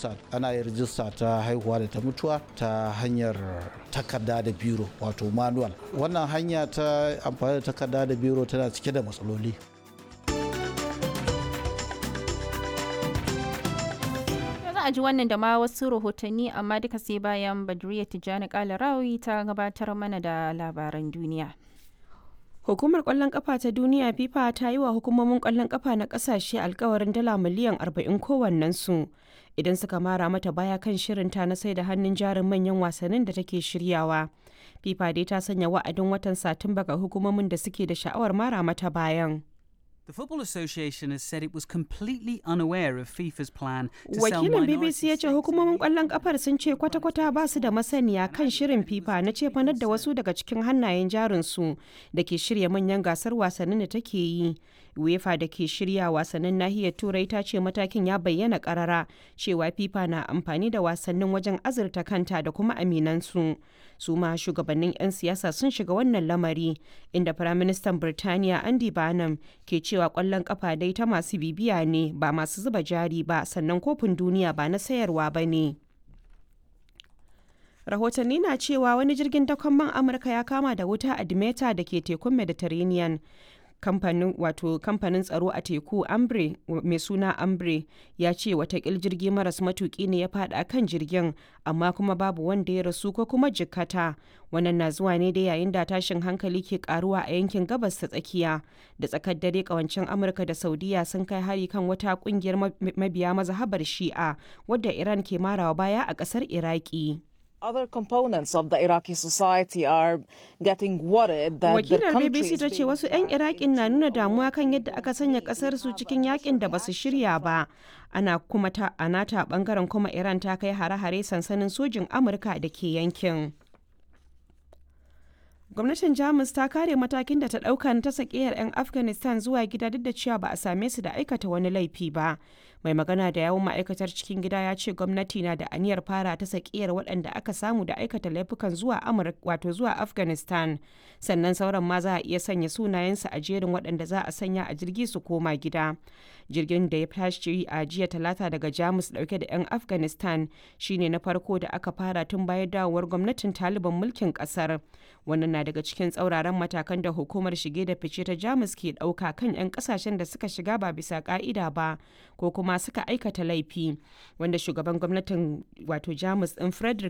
rijista ana yin rijista ta haihuwa da ta mutuwa ta hanyar takarda da biro wato manual wannan hanya ta amfani da takarda da biro tana cike da matsaloli a ji wannan da ma wasu rahotanni amma duka sai bayan badriya tijjani kalarawi ta gabatar mana da labaran duniya Hukumar kwallon kafa ta duniya FIFA ta yi wa hukumomin kwallon kafa na kasashe alkawarin dala miliyan 40 kowannensu idan suka mara mata baya kan shirinta na sai da hannun jarin manyan wasannin da take shiryawa. FIFA dai ta sanya wa'adin watan Satumba ga hukumomin da suke da sha'awar mara mata bayan. The Football Association has said it was completely unaware of FIFA's plan to sell Wakilin BBC ya ce hukumomin kwallon kafar sun ce kwata-kwata ba su da masaniya kan shirin FIFA na cefanar da wasu daga cikin hannayen jarinsu da ke shirya manyan gasar wasannin da take yi. UEFA da ke shirya wasannin nahiyar Turai ta ce matakin ya bayyana karara cewa FIFA na amfani da wasannin wajen azurta kanta da kuma aminansu. Su ma shugabannin 'yan siyasa sun shiga wannan lamari inda Firaministan Birtaniya Andy Barnum ke cewa kwallon kafa dai ta masu bibiya ne ba masu zuba jari ba sannan kofin duniya ba na sayarwa ba ne. rahotanni na cewa wani jirgin dakon man amurka ya kama da wuta a dimeta da ke tekun mediterranean kamfanin wato kamfanin tsaro a teku ambre mai suna ambre ya ce watakil jirgi maras matuki ne ya fada kan jirgin amma kuma babu wanda ya rasu ko kuma jikkata wannan na zuwa ne da yayin da tashin hankali ke karuwa a yankin gabas ta tsakiya da tsakar dare kawancin amurka da saudiya sun kai hari kan wata kungiyar mabiya mazhabar shi'a wadda iran ke marawa baya a kasar iraki other components of the Iraqi society are getting worried that Wakilar BBC ta ce wasu 'yan Iraƙin na nuna damuwa kan yadda aka sanya ƙasar su cikin yakin da basu shirya ba. Ana kuma ta anata bangaren kuma Iran ta kai hare-hare sansanin sojin Amurka da ke yankin. Gwamnatin Jamus ta kare matakin da ta ɗauka na ta sakiyar 'yan Afghanistan zuwa gida duk da cewa ba a same su da aikata wani laifi ba. Mai magana da yawun ma'aikatar cikin gida ya ce gwamnati na da aniyar fara ta sakiyar waɗanda aka samu da aikata laifukan zuwa Amurka wato zuwa Afghanistan. Sannan sauran ma za a iya sanya sunayensu a jerin waɗanda za a sanya a jirgi su koma gida. Jirgin da ya tashi a jiya talata daga Jamus ɗauke da 'yan Afghanistan shine na farko da aka fara tun bayan dawowar gwamnatin Taliban mulkin ƙasar. Wannan na daga cikin tsauraran matakan da hukumar shige da fice ta jamus ke ɗauka kan 'yan kasashen da suka shiga ba bisa ka'ida ba ko kuma suka aikata laifi wanda shugaban gwamnatin wato jamus ɗin frederick